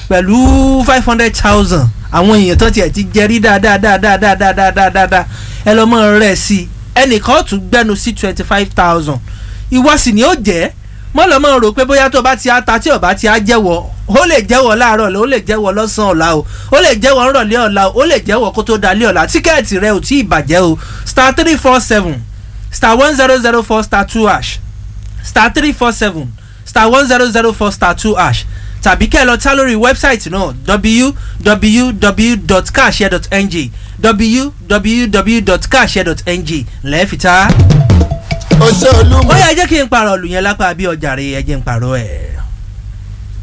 pẹ̀lú five hundred thousand àwọn èèyàn tó tiẹ̀ ti jẹ rí dáadáa dáadáa dáadáa dáadáa dáadáa ẹ lọ mọ rẹ̀ sí i ẹnìkan ó tún gbẹnu sí twenty five thousand ìwọ sì ni ó jẹ́ mọ́ lọ́ mọ́ rò pé bóyá tó bá ti á ta tí ò bá ti á jẹ́wọ́ ó lè jẹ́wọ́ láàárọ̀ ó lè jẹ́wọ́ lọ́sàn-án ọ̀la o ó lè jẹ́wọ́ ńrọ̀lẹ́ ọ̀la o ó lè jẹ́wọ́ kó tó dalẹ́ ọ̀la tíkẹ́ẹ̀tì rẹ ò tí ì bàjẹ́ o star three four seven star one zero zero four star two hash star three four seven star one zero zero four star two hash tàbí kẹ́ ẹ lọ tá lórí wẹ́bsáìtì náà www.carshare.ng www.carshare.ng lẹ́ẹ̀fìtá. ó ṣe olúmọ. ó yá ẹ jẹ́ kí n pààrọ̀ ọ̀lù yẹn lápá bí ọjà rẹ̀ ẹ jẹ́ n pààrọ̀ ẹ̀.